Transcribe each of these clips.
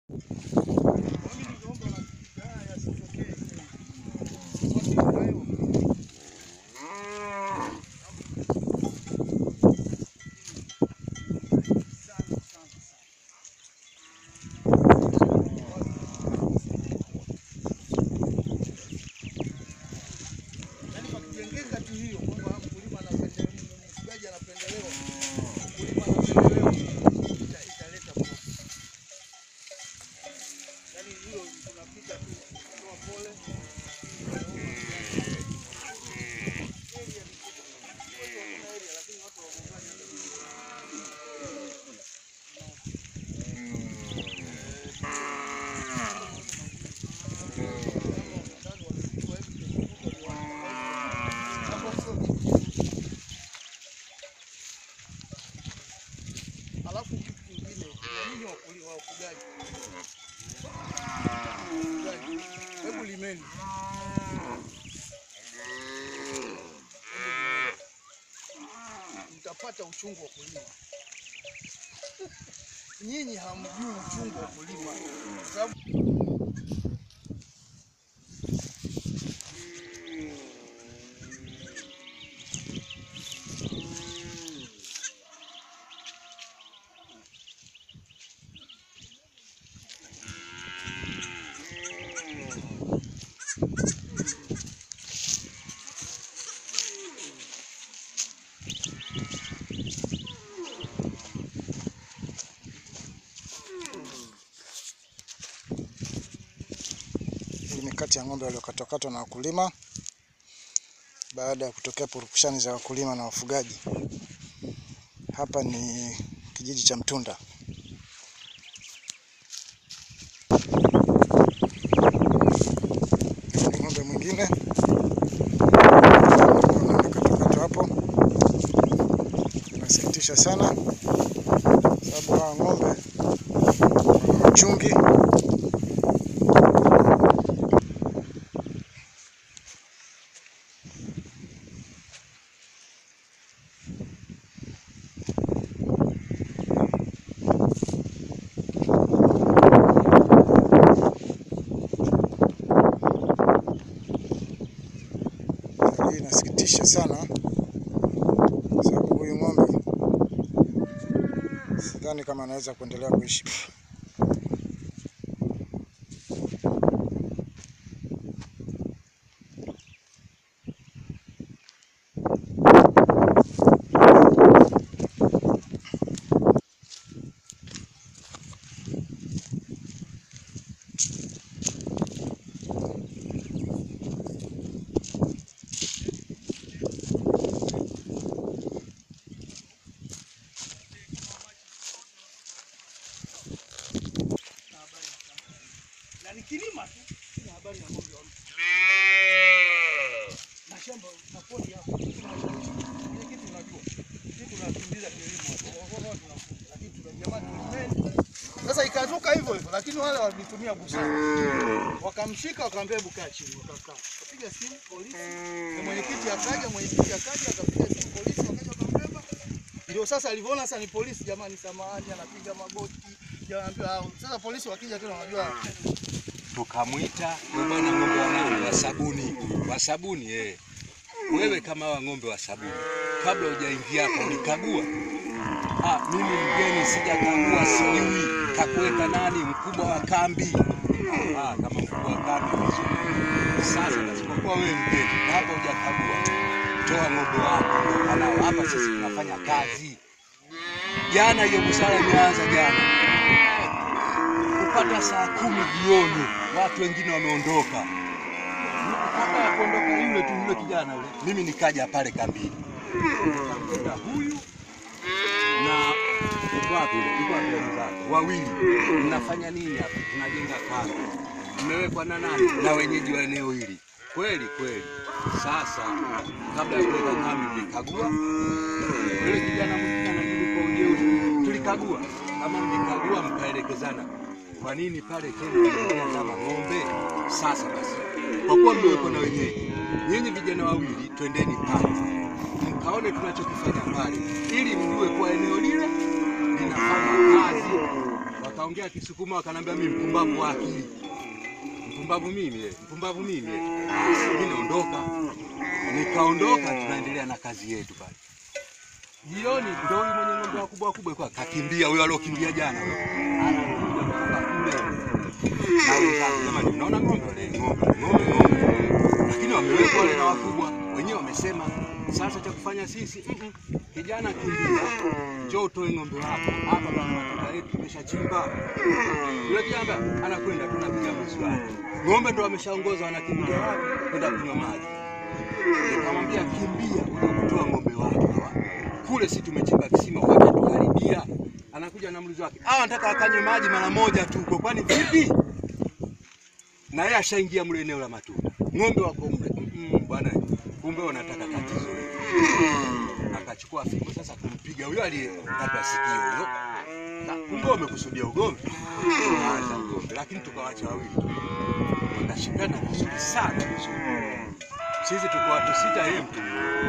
Yaani pakijengeka tu hiyo kwamba mkulima anapendelewa, mfugaji anapendelewa, mkulima anapendelewa, ita- italeta profit. Yaani hiyo tunapita tu kutoa pole. Area ni kubwa. Watu hakuna area, lakini watu wagongaji. Ndani wamepigwa hivi, tumezunguka viwanja. Hapo sio Alafu kitu kingine, kuna nini wakuli- wa wafugaji? Wafugaji, Hebu limeni. Hebu limeni. Mtapata uchungu wa kulima. Nyinyi hamjui uchungu wa kulima kwa sababu Hii ni kati ya ng'ombe waliokatwakatwa na wakulima baada ya kutokea purukushani za wakulima na wafugaji. Hapa ni kijiji cha Mtunda. Ni ng'ombe mwingine amekatwakatwa hapo. Inasikitisha sana sababu hawa ng'ombe wana uchungi Hali hii inasikitisha sana, kwa sababu huyu ng'ombe sidhani kama anaweza kuendelea kuishi. na ni kilima tu, sina habari na ng'ombe wa mtu. Na shamba na pori hapo. Ile kitu unajua. Sisi tunakimbiza kilimo hapo. Wao tunafunga. Lakini tuna jamani tulimeni. Sasa ikatoka hivyo hivyo, lakini wale walitumia busara. Wakamshika wakamwambia hebu kaa chini, wakakaa. Kapiga simu polisi. Na mwenyekiti akaja, mwenyekiti akaja akapiga simu polisi, wakaja wakambeba. Ndio sasa alivyoona sasa ni polisi, jamani, samahani, anapiga magoti. Jawaambia hao. Sasa polisi wakija tena wanajua tukamwita "Wewe bwana ng'ombe wa nani wa sabuni wa sabuni eh. Wewe kama wa ng'ombe wa sabuni, kabla hujaingia hapa ulikagua? Ah, mimi mgeni sijakagua, sijui kakuweka nani, mkubwa wa kambi. Ah, kama mkubwa wa kambi vizuri. Sasa nasipokuwa wewe mgeni hapa hujakagua, toa ng'ombe wako anao hapa, sisi tunafanya kazi. Jana hiyo busara imeanza jana kupata saa kumi jioni, watu wengine wameondoka. Kabla ya kuondoka yule tu yule kijana yule, mimi nikaja pale kambini, nikamkuta huyu na Ibwatu yule, Ibwatu yule mzake wawili. Mnafanya nini hapa? Tunajenga kambi. Mmewekwa na nani? Na wenyeji wa eneo hili. Kweli kweli. Sasa kabla ya kuweka kambi mlikagua yule kijana mwingine anajibu kwa ujeuri, tulikagua. Kama mlikagua mkaelekezana, kwa nini pale tena mnaingia kama ng'ombe? Sasa basi, kwa kuwa mmewekwa na wenyeji, nyinyi vijana wawili, twendeni pale mkaone tunachokifanya pale, ili mjue kwa eneo lile linafanya kazi. wakaongea Kisukuma, wakanambia mimi mpumbavu wa akili, mpumbavu mimi eh, mpumbavu mimi eh. Mimi naondoka, nikaondoka, tunaendelea na kazi yetu pale. Jioni ndio huyu mwenye ng'ombe wakubwa wakubwa kwa kakimbia, huyo aliokimbia jana huyo. anakuja kutoka kule na wenzake, jamani, mnaona ng'ombe wale, ng'ombe ng'ombe ng'ombe, lakini wamewekwa wale na wakubwa wenyewe, wamesema sasa cha kufanya sisi mm -mm. Kijana kimbia, njoo utoe ng'ombe wako hapa, bwana matuta yetu tumeshachimba. Yule kijana anakwenda tunapiga mswali, ng'ombe ndo wameshaongoza, wanakimbia wapi? Kwenda kunywa maji. Nikamwambia kimbia, uje kutoa ng'ombe wako hawa kule, si tumechimba kisima, wakatuharibia. Anakuja na mlizi wake, ah, nataka akanywe maji mara moja tu huko, kwani vipi? Na yeye ashaingia mle eneo la matunda, ng'ombe wako mle. Mm -mm, bwana, kumbe wanataka tatizo akachukua fimbo sasa kumpiga huyo aliyekata sikio huyo. Na Kumbe wamekusudia ugomvi, Tukaanza ugomvi, lakini tukawacha wawili tu. wakashikana vizuri sana vizuri. Sisi tuko watu sita, yeye mtu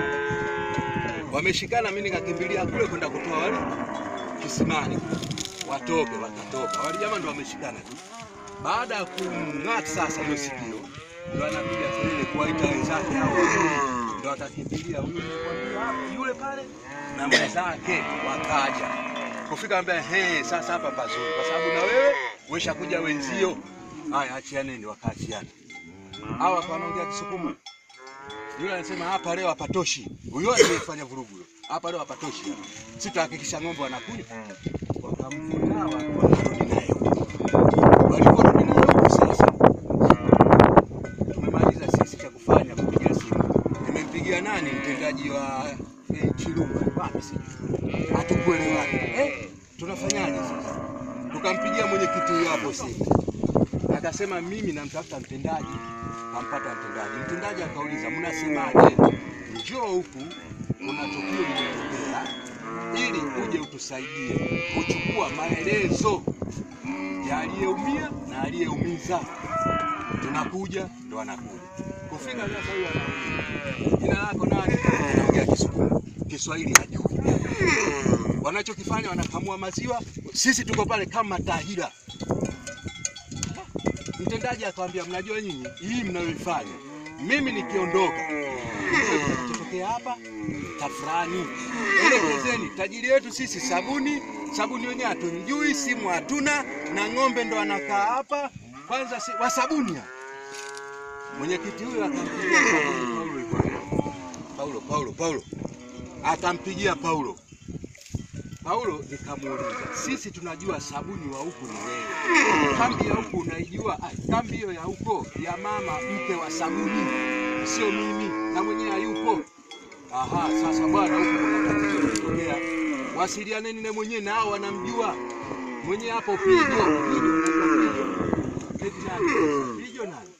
mmoja. wameshikana, mimi nikakimbilia kule kwenda kutoa wale kisimani watoke, wakatoka wale jamaa ndo wameshikana tu. Baada ya kumng'ata sasa hiyo sikio, ndo anapiga kelele kuwaita wenzake hao ndo akakimbilia huyu nilikwambia, yule pale na mwenzake wakaja kufika, ambia he, sasa hapa pazuri, kwa sababu na wewe umeshakuja wenzio. Haya, achianeni, wakaachiana. Hawa wakawa wanaongea Kisukuma, yule anasema hapa leo hapatoshi, huyo aliyefanya vurugu huyo, hapa leo hapatoshi, sisi tutahakikisha ng'ombe wanakunywa. Wakamvuta wakarudi naye huko. waliporudi naye huko sasa tumemaliza sisi cha kufanya kupiga simu. Nimempigia nani mtendaji wa eh, Chilumba wapi sijui, hatukuelewana eh, tunafanyaje sasa? Tukampigia mwenyekiti huyo hapo simu, akasema mimi namtafuta mtendaji. Kampata mtendaji, mtendaji akauliza mnasemaje? Njoo huku, kuna tukio limetokea, ili uje utusaidie kuchukua maelezo ya aliyeumia na aliyeumiza tunakuja ndo anakuja kufika sasa. Huyu anauliza jina lako nani? Anaongea Kisukuma, Kiswahili hajui. Wanachokifanya wanakamua maziwa, sisi tuko pale kama tahira. Mtendaji akamwambia, mnajua nyinyi hii mnayoifanya, mimi nikiondoka kitokea hapa tafurani, elekezeni tajiri yetu sisi sabuni sabuni wenyewe hatumjui, simu hatuna, na ng'ombe ndo anakaa hapa kwanza si, wa sabuni hapa. Mwenyekiti huyo akampigia Paulo, Paulo, Paulo, Paulo, akampigia Paulo. Paulo nikamuuliza, sisi tunajua sabuni wa huku ni wewe, kambi ya huku unaijua? Ah, kambi hiyo ya huko ya mama mke wa sabuni, sio mimi, na mwenyewe hayupo. Aha, sasa bwana, huku kuna tatizo limetokea, wasilianeni na mwenyewe, na hao wanamjua mwenyewe hapo. Pijo, pijo, pijo. Eti nani? Pijo nani?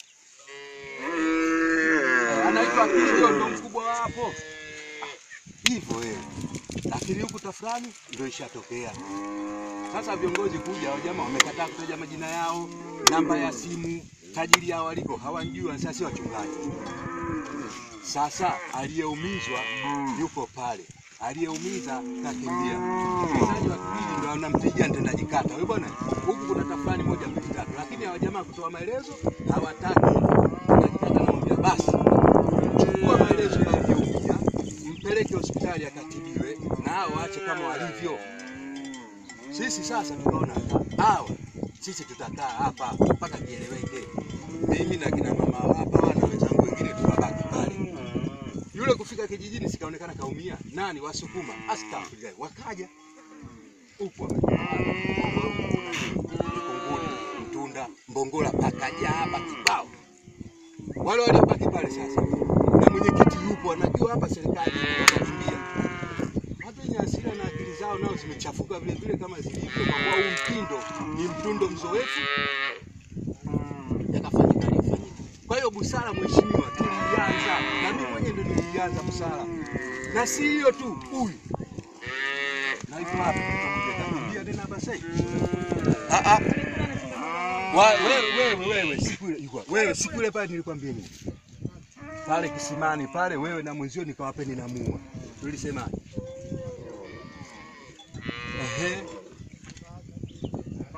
Eh, Anaitwa Pijo, ndo mkubwa wapo hivyo wewe, lakini huku tafurani ndio ishatokea. Sasa viongozi kuja, hao jamaa wamekataa kutaja majina yao, namba ya simu, tajiri yao waliko hawajui, sasa si wachungaji. Sasa aliyeumizwa yuko pale, aliyeumiza kakimbia. Mtendaji wa kijiji ndo anampigia mtendaji kata, wewe bwana, huku kuna tafurani moja mbili tatu, lakini hawa jamaa kutoa maelezo hawataki. Mtendaji kata anamwambia basi, chukua maelezo ya aliyeumia mpeleke hospitali akatibiwe na hao waache kama walivyo. Sisi sasa tukaona hawa sisi tutakaa hapa mpaka kieleweke. Mimi na kina mama hapa na wenzangu wengine tukabaki pale. Yule kufika kijijini sikaonekana kaumia. Nani wasukuma? Astaghfirullah. Wakaja huku wamejaa. Mikunguni, Mtunda, Mbongola pakaja hapa kibao. Wale waliobaki pale sasa na mwenyekiti yupo anajua hapa serikali inakimbia. Watu wenye hasira na akili zao nao zimechafuka vile vile kama zilivyo, kwa kuwa huu mtindo ni mtundo mzoefu, yakafanyika aliyofanyika. Kwa hiyo busara, mheshimiwa, tulianza na mimi mwenyewe ndio nilianza busara, na si hiyo tu, huyu na hivyo hapa kakimbia tena hapa sasa. Ah ah, Wa- wewe wewe wewe, siku ile ilikuwa wewe, siku ile pale nilikwambia nini? pale kisimani pale, wewe na mwenzio nikawapeni na mua, tulisema ehe,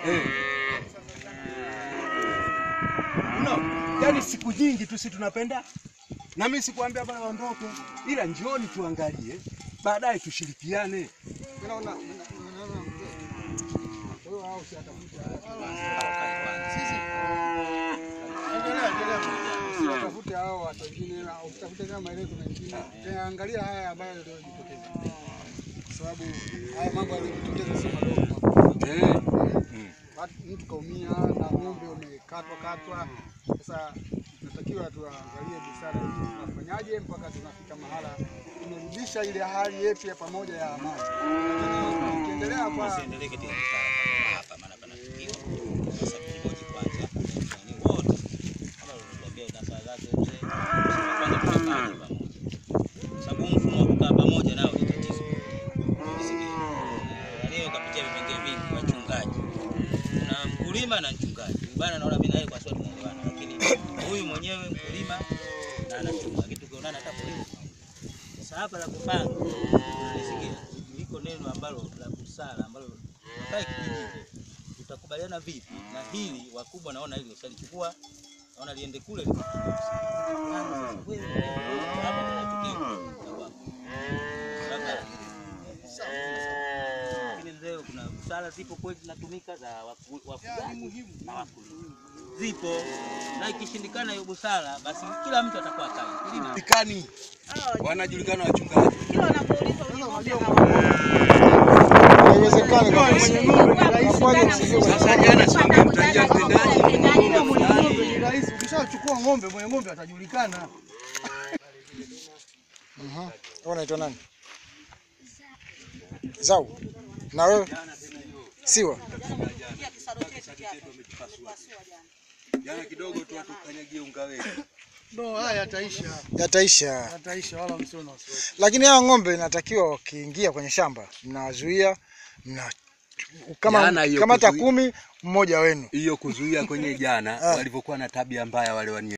Eh. No, yani siku nyingi tu si tunapenda na mimi sikuambia bwana waondoke, ila njioni tuangalie, baadaye tushirikiane. Endelea, endelea. Usitafute hao watu wengine, na usitafute kama maelezo mengine. Tena angalia haya ambayo yaliyojitokeza, kwa sababu haya mambo yaliyojitokeza sio madogo. Eh. Watu- Mtu kaumia na ng'ombe umekatwa katwa. Sasa tunatakiwa tuangalie busara hii, tunafanyaje mpaka tunafika mahala tumerudisha ile hali yetu ya pamoja ya amani. Lakini tukiendelea kwa Usiendelee katika mtaa hapa, maana pana tukio. Sasa tujihoji kwanza, ni wote kama ulivyotuambia nasaha zake mzee, kwanza tunakaa pamoja, sababu huu mfumo wa kukaa pamoja nao ni tatizo. Unisikie? Na leo kapitia vipengele vingi, wachungaji, kuna mkulima na mchungaji. Huyu Bana, naona mimi na yeye kwa sababu tunaelewana, lakini huyu mwenyewe mkulima na anachunga, lakini tukionana hata polisi sasa hapa la kupanga, unisikia, liko neno ambalo la busara ambalo kai kijiji tutakubaliana vipi na hili, wakubwa naona hili usalichukua, naona liende kule likatumia. Sasa wewe, hapa kuna tukio labda lakini mzee, kuna busara zipo kweli zinatumika za waku- wafugaji na wakulima zipo, na ikishindikana hiyo busara, basi kila mtu atakuwa kai mkulima Julikani. Wanajulikana wachungaji. Haiwezekani kabisa. Inakuwaje msijue? Sasa jana si wangemtajia mtendaji. Mwenye ng'ombe ni rahisi. Ukishachukua ng'ombe, mwenye ng'ombe atajulikana. Mhm. Wewe unaitwa nani? Zau. Na wewe? Siwa. Jana kidogo tu atukanyagie unga wetu. No, haya yataisha. Yataisha. Yataisha wala msio na wasiwasi. Lakini hao ng'ombe inatakiwa wakiingia kwenye shamba mnawazuia mna kama Jana hiyo kama hata kuzuia- kumi mmoja wenu. Hiyo kuzuia kwenye jana Ah. walivyokuwa na tabia mbaya wale wani